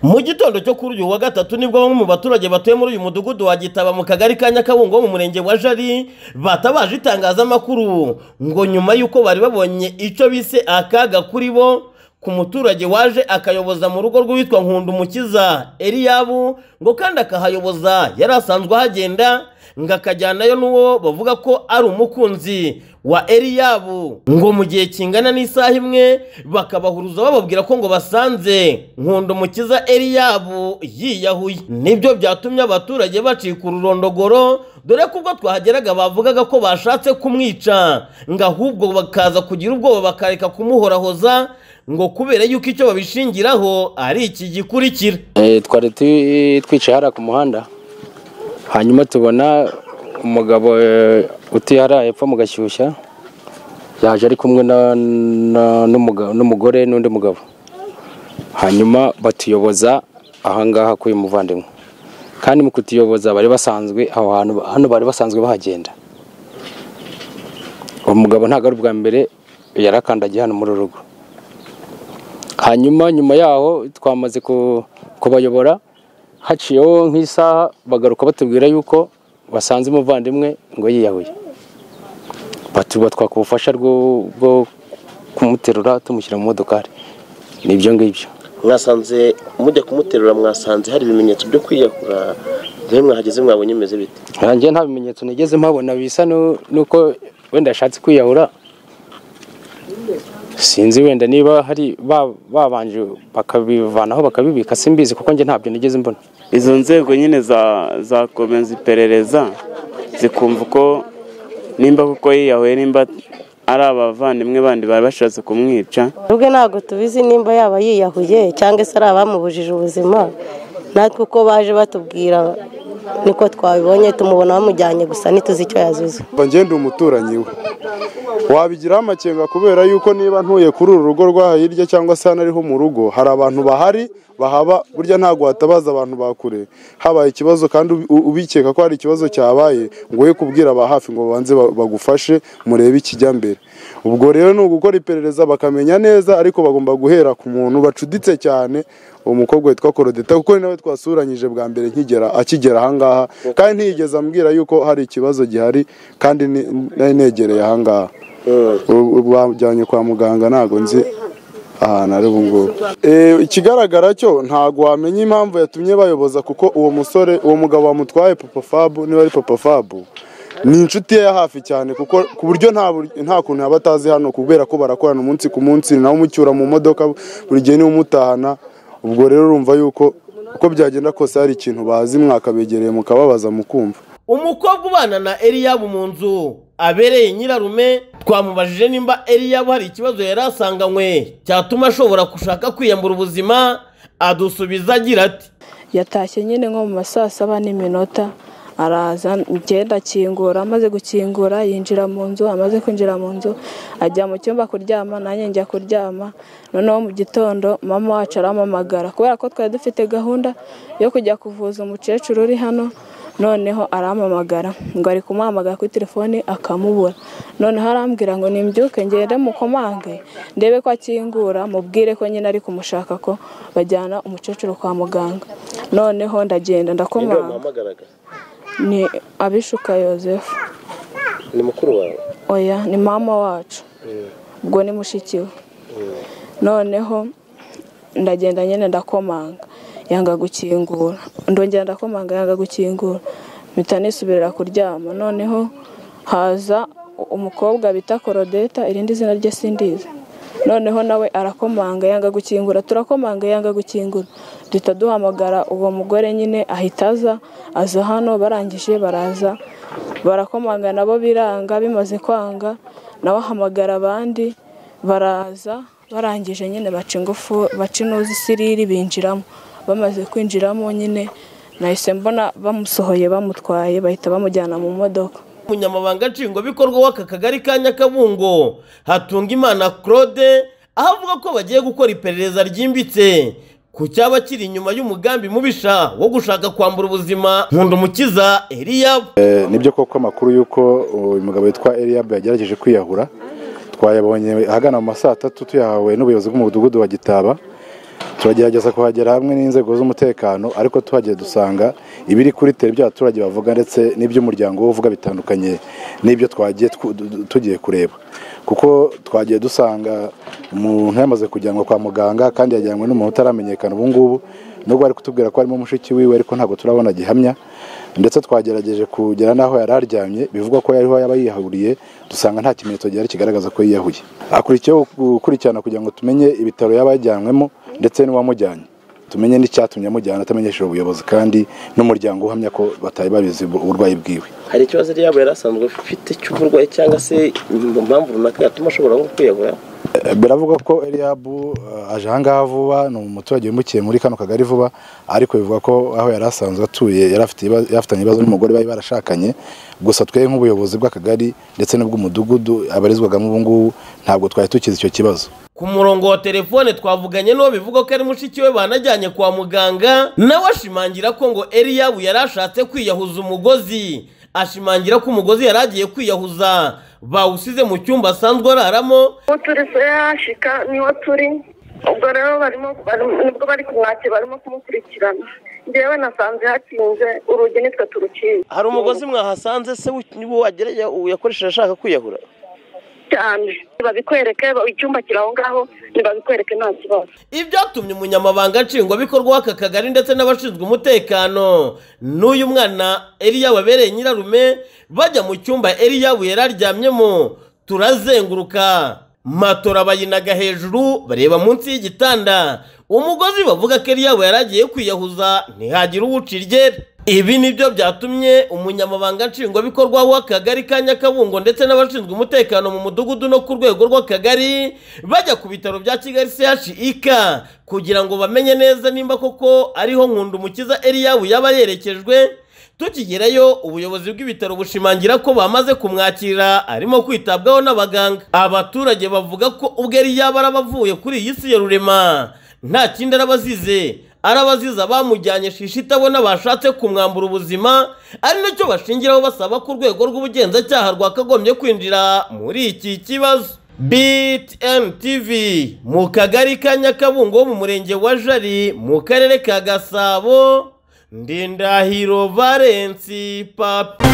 mu gitondo cyo kuri uyu wa gatatu nibwo bamwe mu baturage batuye muri uyu mudugudu wa gitaba mu kagari ka nyakabungo wo mu murenge wa jari batabaje itangazamakuru ngo nyuma y'uko bari babonye icyo bise akaga kuri bo ku muturage waje akayoboza mu rugo rw'uwitwa nkundumukiza eliyabu ngo kandi akahayoboza yari asanzwe ahagenda ngo akajyanayo n'uwo bavuga ko ari umukunzi wa Eliyabu ngo mu gihe kingana n'isaha imwe bakabahuruza bababwira ko ngo basanze nkundo mukiza Eliyabu yiyahuye nibyo byatumye abaturage bacika ururondogoro dore ko ubwo twahageraga bavugaga ko bashatse kumwica ngo ahubwo bakaza kugira ubwoba bakareka kumuhorahoza ngo kubera yuko icyo babishingiraho ari iki gikurikira twari twicaye hariya ku muhanda hanyuma tubona umugabo utihara hepfo mu gashyushya yaje ari kumwe n'umugore n'undi mugabo hanyuma batuyoboza ahangaha k'uyu muvandimwe kandi mu kutuyoboza bari basanzwe aho hantu hano bari basanzwe bahagenda uwo mugabo ntabwo ari ubwa mbere yarakandagiye hano muri uru rugo hanyuma nyuma yaho twamaze kubayobora haciyeho nk'isaha bagaruka batubwira yuko basanze umuvandimwe ngo yiyahuye batwaka ubufasha bwo kumuterura tumushyira mu modokari ni ibyo ngibyo mwasanze mujya kumuterura mwasanze hari ibimenyetso byo kwiyahura rero mwahageze mwabonye bimeze bite ntange nta bimenyetso nigeze mpabona bisa nuko wenda yashatse kwiyahura sinzi wenda niba hari babanje bakabivanaho bakabibika simbizi kuko njye ntabyo nigeze mbona izo nzego nyine zakomeza iperereza zikumva uko nimba kuko yiyahuye nimba ari abavandimwe bandi bari bashatse kumwica ubwe ntabwo tubizi nimba yaba yiyahuye cyangwa se ari abamubujije ubuzima natwe uko baje batubwira niko twabibonye tumubona bamujyanye gusa ntituzi icyo yazize ngende umuturanyi we wabigiraho amakenga kubera yuko niba ntuye kuri uru rugo rw'aha hirya cyangwa se hano ariho mu rugo hari abantu bahari bahaba burya ntabwo hatabaza abantu bakure habaye ikibazo kandi ubikeka ko hari ikibazo cyabaye ngo we kubwira aba hafi ngo babanze bagufashe murebe ikijya mbere ubwo rero ni ugukora iperereza bakamenya neza ariko bagomba guhera ku muntu bacuditse cyane uwo mukobwa witwa korodita kuko ni nawe twasuranyije bwa mbere nkigera akigera ahangaha kandi ntiyigeze ambwira yuko hari ikibazo gihari kandi nari negereye ahangaha bajyanye kwa muganga ntabwo nzi ahantu ari ngubu ikigaragara cyo ntabwo wamenya impamvu yatumye bayoboza kuko uwo musore uwo mugabo wamutwaye papa fabu niba ari papa fabu ni inshuti ye ya hafi cyane kuko ku buryo nta kuntu yaba atazi hano kubera ko barakorana umunsi ku munsi nawe umucyura mu modoka buri gihe niwe umutahana ubwo rero urumva yuko uko byagenda kose hari ikintu bazi mwakabegereye mukababaza mukumva umukobwa ubana na eliyabu mu nzu abereye nyirarume twamubajije nimba eliyabu hari ikibazo yari asanganywe cyatuma ashobora gushaka kwiyambura ubuzima adusubiza agira ati yatashye nyine nko mu ma saa saba n'iminota araza ngenda akingura amaze gukingura yinjira mu nzu amaze kwinjira mu nzu ajya mu cyumba kuryama nanjye njya kuryama noneho mu gitondo mama wacu arampamagara kubera ko twari dufite gahunda yo kujya kuvuza umukecuru uri hano noneho arampamagara ngo ari kumuhamagara kuri telefone akamubura noneho arambwira ngo nimbyuke ngende mukomange ndebe ko akingura mubwire ko nyine ari kumushaka ko bajyana umukecuru kwa muganga noneho ndagenda ndakomanga ni abishuka yosefu ni mukuru wawe oya ni mama wacu ubwo ni mushiki we noneho ndagenda nyine ndakomanga yanga gukingura ndongera ndakomanga yanga gukingura mpita nisubirira kuryama noneho haza umukobwa bita korodeta irindi zina rye sindizi noneho nawe arakomanga yanga gukingura turakomanga yanga gukingura duhita duhamagara uwo mugore nyine ahita aza aza hano barangije baraza barakomanga nabo biranga bimaze kwanga nawe ahamagara abandi baraza barangije nyine baca ingufu baca inuzi isiriri binjiramo bamaze kwinjiramo nyine nahise mbona bamusohoye bamutwaye bahita bamujyana mu modoka umunyamabanga nshingwabikorwa w'aka kagari ka nyakabungo hatungimana claude aho avuga ko bagiye gukora iperereza ryimbitse ku cyaba kiri inyuma y'umugambi mubisha wo gushaka kwambura ubuzima nkunda umukiza eliyabu nibyo koko amakuru y'uko uyu mugabo witwa eliyabu yagerageje kwiyahura twayabonye ahagana mu ma saa tatu tuyahawe n'ubuyobozi bw'umudugudu wa gitaba turagerageza kuhagera hamwe n'inzego z'umutekano ariko tuhagera dusanga ibiri kuri tere by'abaturage bavuga ndetse n'iby'umuryango we uvuga bitandukanye n'ibyo twagiye tw- du- du- tugiye kureba kuko twagiye dusanga umuntu yamaze kujyanwa kwa muganga kandi yajyanywe n'umuntu utaramenyekana ubu ngubu nubwo bari kutubwira ko harimo mushiki wiwe ariko ntabwo turabona gihamya ndetse twagerageje kugera n'aho yari aryamye bivugwa ko yariho yaba yihahuriye dusanga nta kimenyetso gihari kigaragaza ko yiyahuye akurikiyeho gukurikirana kugira ngo tumenye ibitaro yaba yajyanywemo ndetse n'uwamujyanye tumenye n'icyatumye amujyana atamenyesheje ubuyobozi kandi n'umuryango uhamya ko batari babizi ubu- uburwayi bwiwe hari ikibazo yari yaba yari asanzwe afite cy'uburwayi cyangwa se impamvu runaka yatuma ashobora nko kwiyahura biravugwa ko Eliabu eh, aje ahangaha vuba ni umuturage wimukiye muri kano kagari vuba ariko bivugwa ko aho yari asanzwe atuye yari afite ibibazo- yarafitanye ibibazo n'umugore bari barashakanye gusa twe nk'ubuyobozi bw'akagari ndetse n'ubw'umudugudu abarizwagamo ubu ngubu ntabwo twari tukizi icyo kibazo ku murongo wa telefone twavuganye n'uwo bivuga ko ari mushiki we banajyanye kwa muganga nawe ashimangira ko ngo eliyabu yari ashatse kwiyahuza umugozi ashimangira ko umugozi yari agiye kwiyahuza bawusize mu cyumba asanzwe araramo uwo turi se yashika niwo turi ubwo rero barimo barimo- nibwo bari kumwakira barimo kumukurikirana njyewe nasanze hakinze urugi nitwe turukinze hari umugozi mwahasanze se niwo wagereye yakoresheje ashaka kwiyahura cyane babikwereke ba- icyumba kiri aho ngaho ntibabikwereke nta kibazo ibyatumye umunyamabanga nshingwabikorwa w'aka kagari ndetse n'abashinzwe umutekano n'uyu mwana eliya wabereye nyirarume bajya mu cyumba eliyabu yari aryamyemo turazenguruka matora bayinaga hejuru bareba munsi y'igitanda umugozi bavuga ko eliyabu yari agiye kwiyahuza ntihagira uwucira iryera ibi ni byo byatumye umunyamabanga nshingwabikorwa w'akagari ka nyakabungo ndetse n'abashinzwe umutekano mu mudugudu no ku rwego rw'akagari bajya ku bitaro bya kigali chik kugira ngo bamenye neza nimba koko ariho nkundumukiza eliyabu yaba yerekejwe tukigerayo ubuyobozi bw'ibitaro bushimangira ko bamaze kumwakira arimo kwitabwaho n'abaganga abaturage bavuga ko ubwo eliyabu araba avuye kuri iyi si ya rurema nta kindi araba azize arabaziza bamujyanye shishi itabona bashatse kumwambura ubuzima ari nacyo bashingiraho basaba ko urwego rw'ubugenzacyaha rwakagombye kwinjira muri iki kibazo BTN TV mu kagari ka Nyakabungo ho mu murenge wa Jari mu karere ka Gasabo Ndindahiro Valensi Papi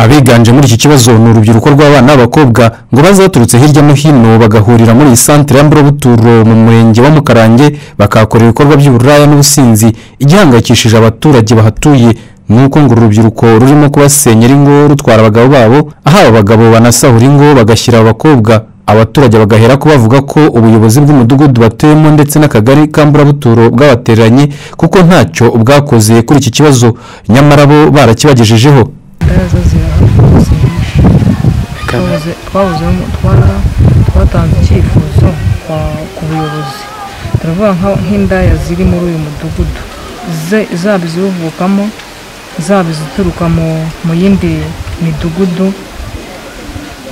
abiganje muri iki kibazo ni urubyiruko rw'abana b'abakobwa ngo baze baturutse hirya no hino bagahurira muri iyi santire y'amburabuturo mu murenge wa mukarange bakahakora ibikorwa by'uburaya n'ubusinzi igihangayikishije abaturage bahatuye ni uko ngo uru rubyiruko rurimo kubasenyera ingo rutwara abagabo babo aho aba bagabo banasahura ingo bagashyira abakobwa abaturage bagahera ko bavuga ko ubuyobozi bw'umudugudu batuyemo ndetse n'akagari k'amburabuturo bwabatereranye kuko ntacyo bwakoze kuri iki kibazo nyamara bo barakibagejejeho twabuzemo twatanze icyifuzo kwa- ku buyobozi turavuga nka- nk'indaya ziri muri uyu mudugudu Ze- zaba iziwuvukamo zaba izituruka mu- mu yindi midugudu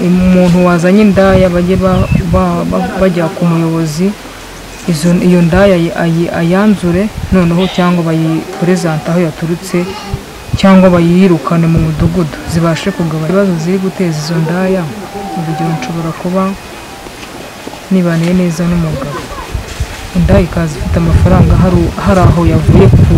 umuntu wazanye indaya bajye ba- ba- ba- bajya ku muyobozi izo- iyo ndaya ayi- ayi- ayanzure noneho cyangwa bayiperezante aho yaturutse cyangwa bayirukane mu mudugudu zibashe kugabanya ibibazo ziri guteza izo ndaya urugero nshobora kuba nibaniye neza n'umugabo indaya ikaza ifite amafaranga hari hari aho yavuye ku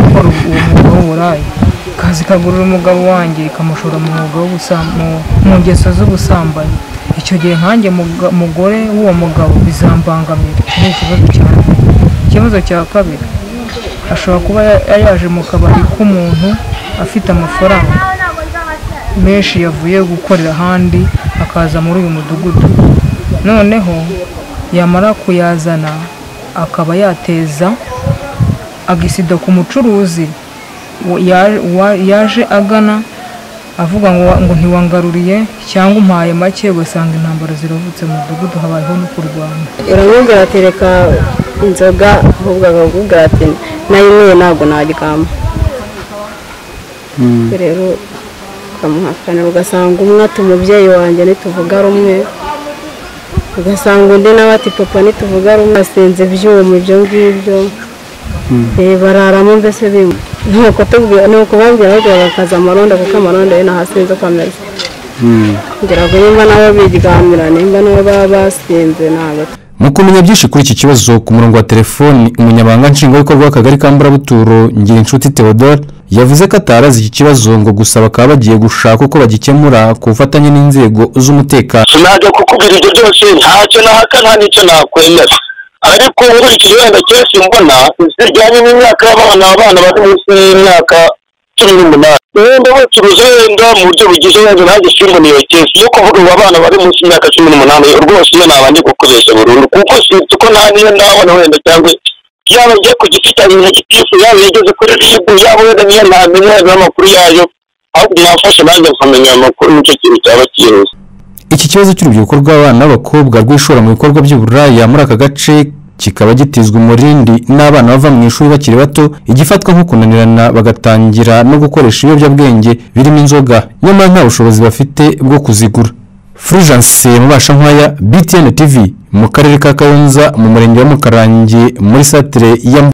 gukora uwo mwuga w'uburayi ikaza ikagurira umugabo wanjye ikamushora mu mwuga w'ubusambo mu ngeso z'ubusambanyi icyo gihe nkanjye muga- mugore w'uwo mugabo bizambangamira iki ni ikibazo cya mbere ikibazo cya kabiri ashobora kuba ya- yaje mu kabari k'umuntu afite amafaranga menshi yavuye gukorera ahandi akaza muri uyu mudugudu noneho yamara kuyazana akaba yateza agisida ku mucuruzi wa- ya- wa- yaje agana avuga ngo ngo ntiwangaruriye cyangwa umpaye make ugasanga intambara ziravutse mu mudugudu habayeho no kurwana uramubwira ati reka inzoga ahubwo akakubwira ati nayinyweye ntabwo naryama rero ukamuhakanira ugasanga umwe ati umubyeyi wanjye ntituvuga rumwe ugasanga undi nawe ati papa ntituvuga rumwe asenze ibyuma ibyo ngibyo Eh, bararamo mbese bimwe ni ukutubwira ni ukubabwira ahubwo bakaza amaronda kuko amaronda yo ntahasinze uko ameze kugira ngo nimba nabo biryamira nimba nabo baba basinze ntabwo mu kumenya byinshi kuri iki kibazo ku murongo wa telefoni umunyamabanga nshingwabikorwa w'akagari ka mburabuturo ngirinshuti theodore yavuze ko atarazi iki kibazo ngo gusa bakaba bagiye gushaka uko bagikemura ku bufatanye n'inzego z'umutekano sinajya kukubwira ibyo byose ntacyo nahaka nta n'icyo nakwemera ariko nkurikije wenda cyose mbona zijyanye n'imyaka y'abana abana bari munsi y'imyaka cumi n'umunani wenda bacuruza wenda mu buryo bugize wenda nanjye simbona iyo kesi yo kuvuga ngo abana bari munsi y'imyaka cumi n'umunani rwose iyo nabanje kukubeshya burundu kuko sinzi ko nta niyo ndabona wenda cyangwa yaba ajya ku giti cya nyina gitifu yaba yageze kuri ribu yaba wenda niyo ntamenya n'amakuru yayo ahubwo nafashe nanjye nkamenya ayo makuru nicyo kintu cyaba cyihuse iki kibazo cy'urubyiruko rw'abana n'abakobwa rwishora mu bikorwa by'uburaya muri aka gace kikaba gitizwa umurindi n'abana bava mu ishuri bakiri bato igifatwa nko kunanirana bagatangira no gukoresha ibiyobyabwenge birimo inzoga nyamara nta bushobozi bafite bwo kuzigura fulgence mubashankwaya btn tv mu karere ka kayonza mu murenge wa mukarange muri satire ya Mbu-